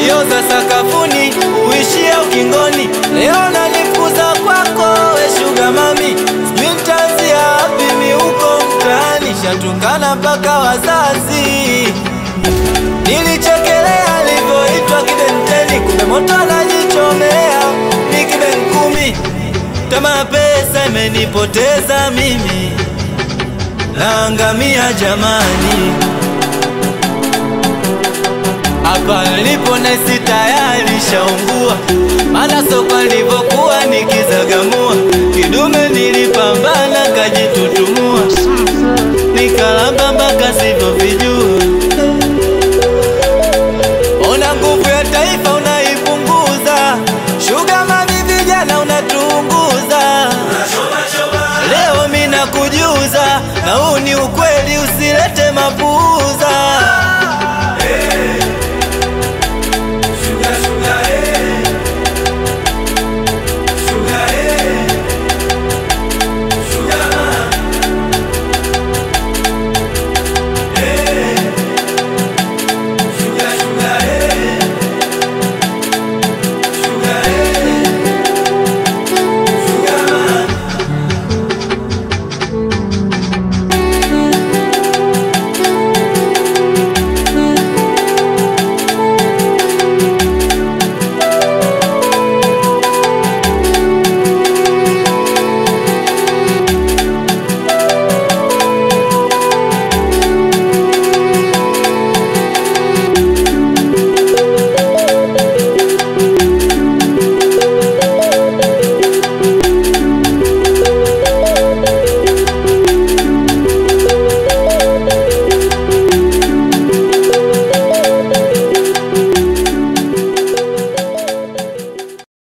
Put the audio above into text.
ulioza sakafuni uishia ukingoni, leo nanifukuza kwako we shuga mami, sijui nitaanzia wapi mi huko mtaani, shatukana mpaka wazazi. Nilichekelea alivyoitwa kibenteni, kumbe moto anajichomea ni kibenkumi. Tamaa pesa imenipoteza mimi, naangamia jamani. Hapa nilipo nahisi tayari shaungua, maana soko nilivyokuwa nikizagamua, kidume nilipambana kajitutumua, nikalamba mpaka sivyovijua. Ona nguvu ya taifa unaipunguza, shuga mami, vijana unatuunguza. Leo mina kujuza, na huu ni ukweli, usilete mapu